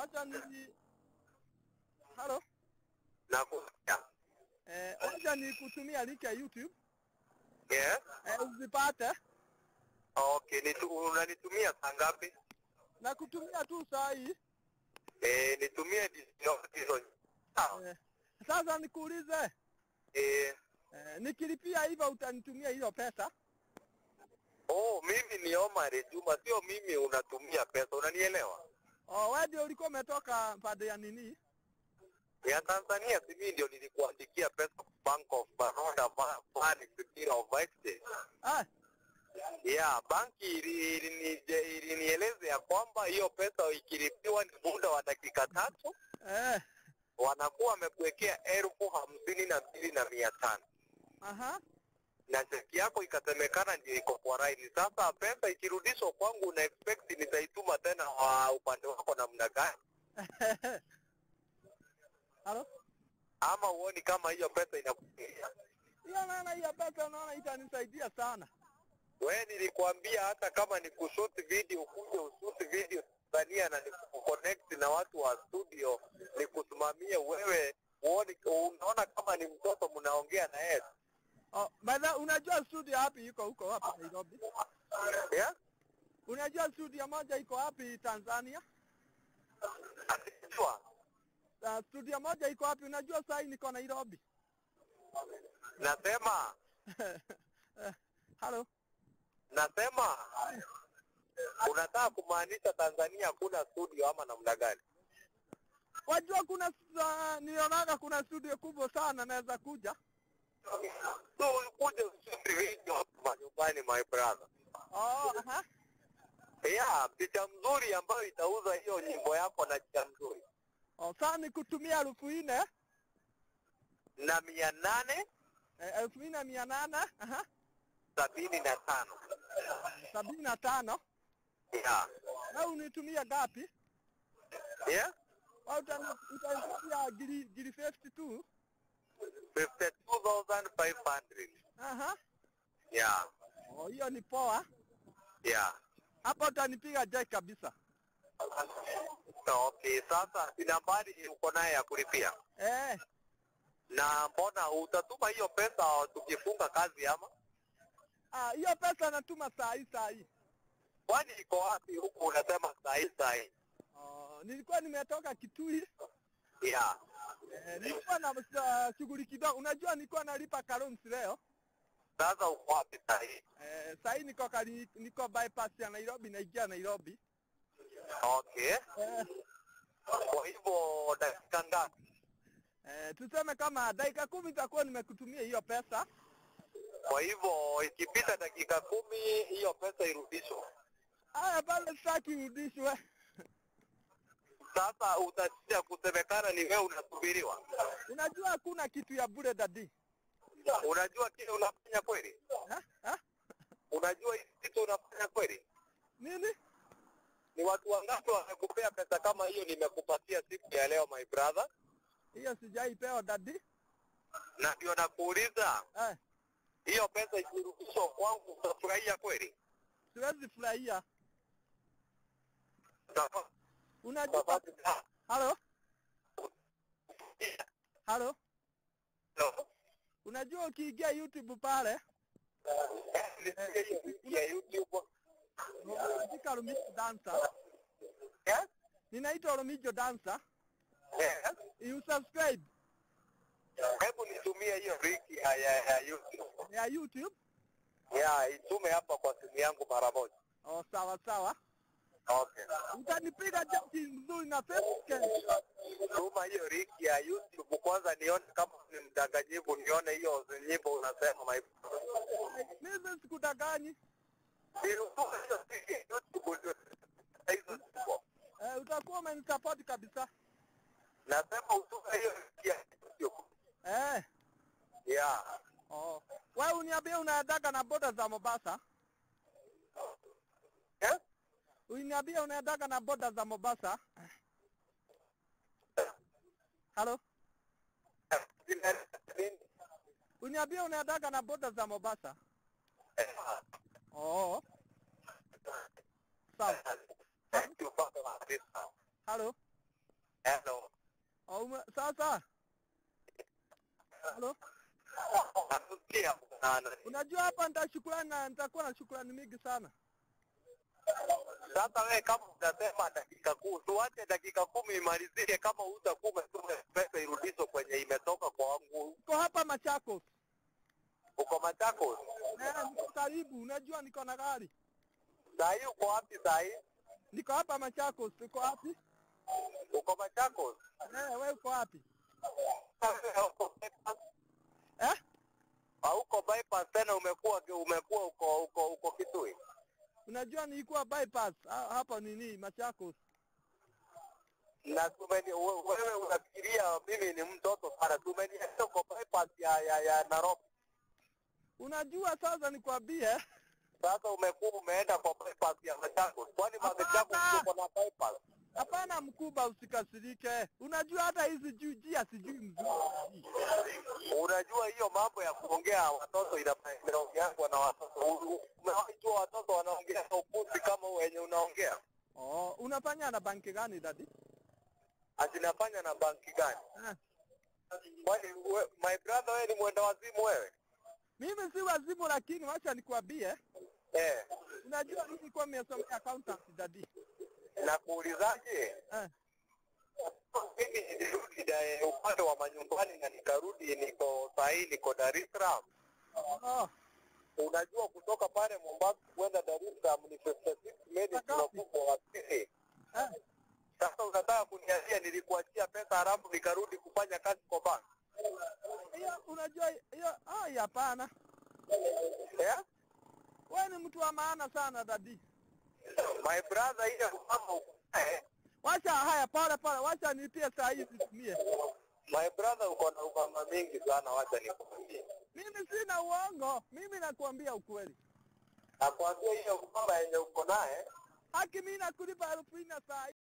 wacha ni halo Nakusikia. eh, wacha ni kutumia link ya YouTube Yes. eh, uzipate Okay, nitu, unanitumia saa ngapi? na kutumia tu saa hii Eh, nitumie hizo hizo. Sawa. eh, sasa nikuulize Eh, eh, nikilipia hivyo utanitumia hiyo pesa oh, mimi ni Omar Juma, sio mimi unatumia pesa, unanielewa? oh, wewe ndio ulikuwa umetoka pande ya nini Ya Tanzania si mimi ndio nilikuandikia pesa Bank of Baroda Fund Bureau of Exchange. ah, Yeah, banki ili- ilini- ilinieleza ya kwamba hiyo pesa ikilipiwa ni muda wa dakika tatu eh, wanakuwa wamekuwekea elfu hamsini na mbili na mia tano aha na cheki yako ikasemekana ndio iko kwa raini. Sasa pesa ikirudishwa kwangu, una expect nitaituma tena wa upande wako namna gani? halo Ama uoni kama hiyo pesa inakuingia? hiyo maana hiyo pesa unaona itanisaidia sana We nilikwambia hata kama ni kushoot video, ukuje ushoot video Tanzania na nikuconnect na watu wa studio, nikusimamie wewe, uone, unaona kama ni mtoto mnaongea na yeye oh, by the unajua studio wapi iko huko wapi Nairobi yeah? unajua studio moja iko wapi Tanzania Asijua. uh, studio moja iko wapi unajua saa hii niko Nairobi Nasema Eh, halo nasema unataka kumaanisha Tanzania hakuna studio ama namna gani? wajua kuna uh, nilionaga kuna studio kubwa sana naweza kuja So ukuje ushoot video hapa nyumbani my brother. oh, aha. Yeah, picha mzuri ambayo itauza hiyo nyimbo yako na picha mzuri oh, saa ni kutumia elfu nne na mia nane eh, elfu nne mia nane aha, sabini na tano sabini na tano yeah. na unitumia gapi Yeah? au utani- utanitumia giri giri 52 52,500 aha yeah. oh, hiyo ni poa Yeah. hapo utanipiga jai kabisa Okay, sasa si nambari uko naye ya kulipia eh, na mbona utatuma hiyo pesa tukifunga kazi ama ah, hiyo pesa natuma saa hii saa hii kwani iko wapi huku unasema sahi sahi oh, nilikuwa nimetoka Kitui yeah. eh, nilikuwa na uh, shughuli kidogo unajua nilikuwa nalipa Karums leo Sasa uko wapi sahi? eh, saa hii niko kari, niko bypass ya Nairobi naingia Nairobi Okay, eh, kwa hivyo dakika ngapi? eh, tuseme kama dakika kumi itakuwa nimekutumia hiyo pesa Kwa hivyo ikipita dakika kumi hiyo pesa irudishwe. haya pale sitaki urudishwe Sasa utasia kusemekana ni wewe unasubiriwa. unajua hakuna kitu ya bure dadi Unajua kile unafanya kweli? ha? Ha? Unajua hii kitu unafanya kweli? nini Ni watu wangapi wamekupea pesa kama hiyo nimekupatia siku ya leo my brother? hiyo sijaipewa dadi Na ndio nakuuliza eh, hiyo pesa ikirudishwa kwangu utafurahia kweli? siwezi furahia Sawa. unajua Sawa. halo halo Hello? unajua ukiingia YouTube pale Nisikie hiyo wiki ya YouTube. unaandika Lumijo Dancer Yes? ninaitwa Lumijo Dancer Yes? you subscribe Hebu nitumie hiyo link ya, ya, ya YouTube. ya YouTube Ya, itume hapa kwa simu yangu mara moja. oh, sawa sawa Okay. utanipiga jaki mzuri na Facebook Tuma hiyo link ya YouTube kwanza nione kama ni mdanganyifu, nione hiyo nyimbo unasema my mimi sikudaganyi Nilituma hiyo link ya YouTube ndio hizo nyimbo. eh, utakuwa umenisupport kabisa Nasema utume hiyo link ya YouTube. eh. Yeah. Oh. Wewe uniambie unaendaga na boda za Mombasa? Yes? Uniambie unaendaga na boda za Mombasa? Halo? Zina nini? Uniambie unaendaga na boda za Mombasa? Eh, Oh. Sawa. thank you, Father, for this. Halo? Hello. Aume, sasa halo, Nakusikia sana. unajua hapa nitashukurani na nitakuwa na shukurani mingi sana. Sasa wewe kama utasema dakika kumi, tuache dakika kumi imalizie. Kama utakuwa umetuma pesa irudishwe kwenye imetoka kwa wangu, Niko hapa Machakos, uko Machakos eh, niko karibu, unajua niko na gari, saa hii, uko wapi saa hii? niko hapa Machakos. Uko wapi? Uko Machakos? Eh, wewe uko wapi? Hauko bypass? Eh? Hauko bypass tena, umekuwa umekuwa uko uko uko Kitui. Unajua nilikuwa bypass ha- hapa nini Machakos. na tumeni, we- wewe unafikiria mimi ni mtoto sana. Tumeniacha uko bypass ya ya, ya Nairobi. Unajua sasa nikwambie, Sasa umekuwa umeenda kwa bypass ya Machakos. Kwani Hapana. Machakos uko na bypass? hapana mkubwa, usikasirike. Unajua hata hizi juu jia sijui mzuri. Unajua hiyo mambo ya kuongea watoto ina- inaongeangwa na watoto. U- Umewahi jua watoto wanaongea upuzi kama wenye unaongea? Oh, unafanya na banki gani dadi? Azinafanya na banki gani? Eh. Kwani we- my brother, wewe ni mwenda wazimu wewe? Mimi si wazimu, lakini wacha nikwambie, Eh, unajua mimi nilikuwa nimesomea accountancy dadi. na kuulizaje? Eh. Mimi nilirudi da- upande wa manyumbani na nikarudi, niko sahii niko Dar es Salaam. Oh, Unajua kutoka pale Mombasa kwenda Dar es Salaam ni 56 minutes Ngapi? unakuwa wasili. eh. Sasa unataka kuniambia nilikuachia pesa haramu nikarudi kufanya kazi kwa bank? Hiyo unajua hiyo ai hapana. Eh? Wewe ni mtu wa maana sana dadi. My brother, ile kama uko eh, Wacha haya pale pale, wacha nitie saa hii situmie. my brother, uko na ukama mingi sana, wacha nikwambie. Mimi sina uongo, mimi nakuambia ukweli. Nakwambia hiyo ukama yenye uko naye Haki mimi nakulipa elfu nne saa hii.